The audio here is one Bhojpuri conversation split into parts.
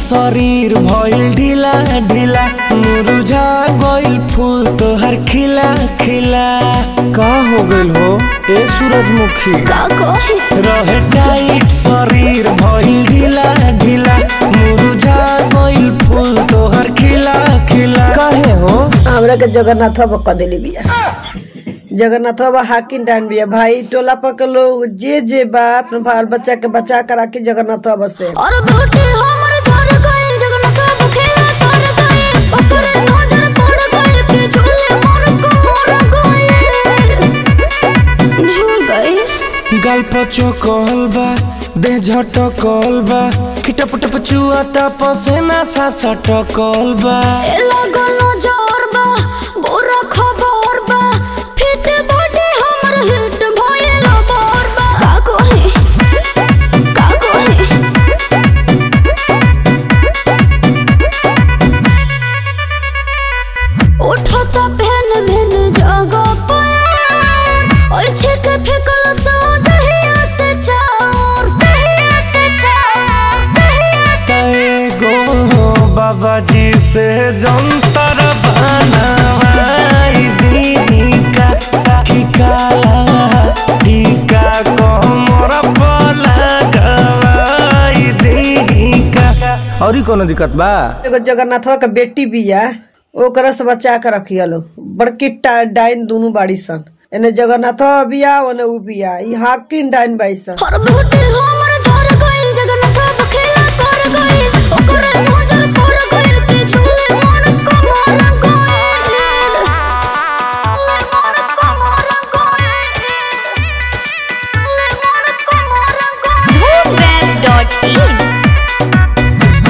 शरीर भइल ढीला ढीला मुरझा गइल फूल तोहर खिला खिला का हो गइल हो ए सूरजमुखी का कही रहे टाइट शरीर भइल ढीला ढीला मुरझा गइल फूल तोहर खिला खिला काहे हो हमरा के जगन्नाथ बाबा क देली बिया जगन्नाथ बाबा हाकिम डान बिया भाई टोला पर के लोग जे जे बा अपने बाल बच्चा के बचा कर राखी जगन्नाथ बाबा से और बेटी हमर झर गइल जगन्नाथ बाबू खेला कर गइल ओकरे नजर पड़ गइल कि झूले मोर को मोर गइल झूल गइल गाल पचो कहल बा देह झटकल बा खिटप टप चुआता पसेना सा सटकल बा ए लागल नजर बा बुरा खबर बा फिट बॉडी हमर हिट भइल बोर बा का कही का कही उठता पहन मैन जगह पर ओइ छिट फेकल सो दहिया से चार दहिया से चार दहिया से एगो बाबा जी से जंतर बनवाई दी का की काला टीका कमर पर लगवाई दी का और कोनो दिक्कत बा एगो जगन्नाथ बाबा के बेटी बिया ओकरा से बचा के रखिया लो बड़की टा- डाइन दोनों बाड़ी सन एने जगन्नाथ बाबा बिया ओने उ बिया ई हाकिम डाइन बाई सन हर बेटी हमर झर गइल जगन्नाथ बाबा खेला कर गइल ओकरे नजर पड़ गइल कि झूले मोर को मोर गइल मोर को मोर गइल मोर को मोर गइल Web.in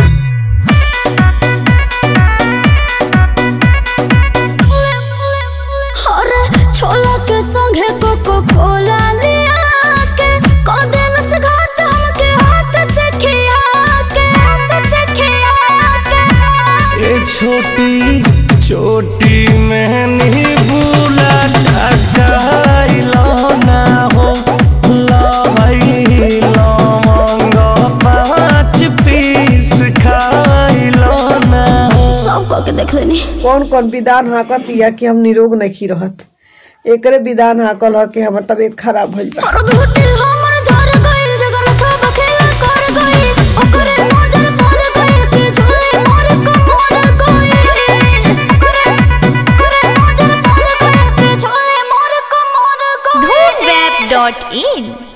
अरे छोला के संगे कोको कोला लिया के कदेल से घाट हमके हाथ से खिया के हाथ से खिया के ये छोटी छोटी मैंने बुला टकाइलो ना हो लहई लवंग पाँच पीस खाइलो ना हो सब कह के देख लेनी कौन कौन विधान हाकत या कि हम निरोग नहीं रहत एकरे विधान हाकल ह कि हमर तबीयत खराब भइल बा हर बेटी हमर झर गइल जगन्नाथ बाबा खेला कर गइल ओकरे नजर पड़ गइल कि झूले मोर को मोर गइल ओकरे ओकरे नजर पड़ गइल कि झूले मोर को मोर गइल Web.in